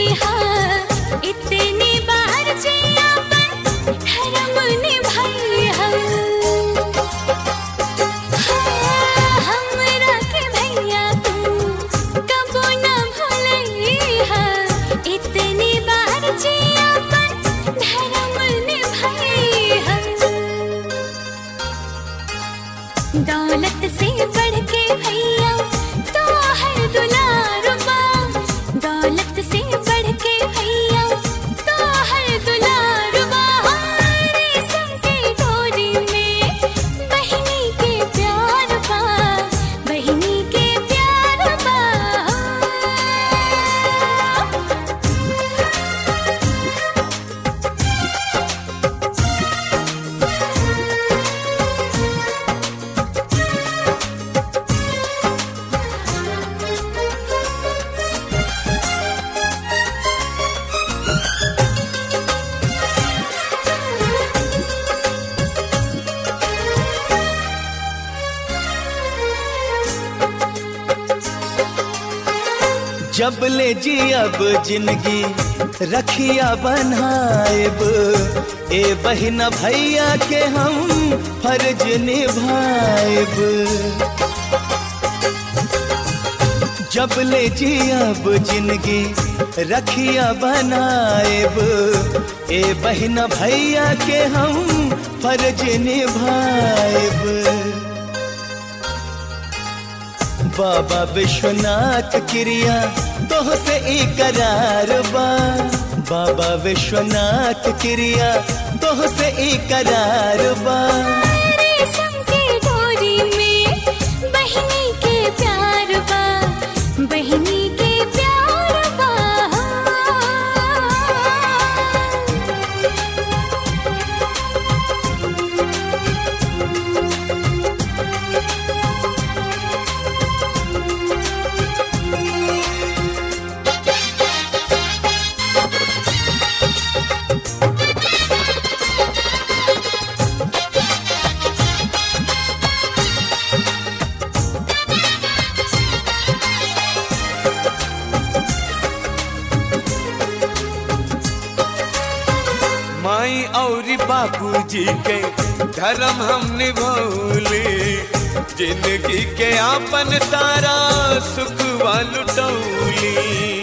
हा इतनी बार जे अपन धर्म निभाई हा हमरा के भैया तू कबो न भूलई हा इतनी बार जे अपन धर्म निभाई हा दौलत से बढ़ के भैया तो है दुलारुबा दौलत से बढ़ के भैया तो है दुलारुबा रेशम के डोरी में बहिनी के प्यार बा बहिनी के प्यार बा जब ले जी अब जिंदगी रखिया बनाएब ए बहिना भैया के हम फर्ज निभाएब जब ले जी अब जिंदगी रखिया बनाएब ए बहिना भैया के हम फर्ज निभाएब बाबा विश्वनाथ क्रिया तोह से इकरार बा बाबा विश्वनाथ क्रिया तोह से इकरार बा रेशम के डोरी में बहिनी के प्यार बा बहिनी के प्यार बा माई और बापूजी के धर्म हम निभौले जिंदगी के आपन सारा सुख लुटौली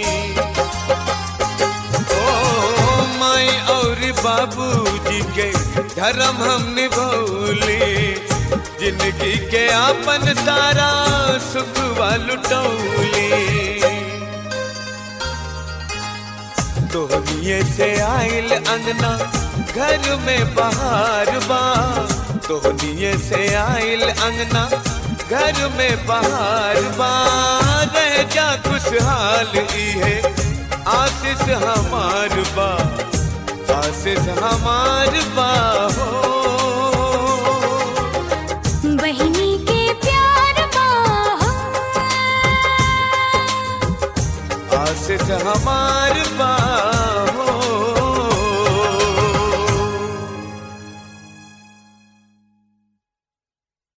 ओ माई और बाबूजी के धर्म हम निभौले जिंदगी के आपन सारा सुख लुटौली तोहनिए से आइल अंगना घर में बहार बा तोहनिए से आइल अंगना घर में बहार बा रह जा खुशहाल ई है आशीष हमार बा आशीष हमार बा हो बहिनी के प्यार बा आशीष हमार बा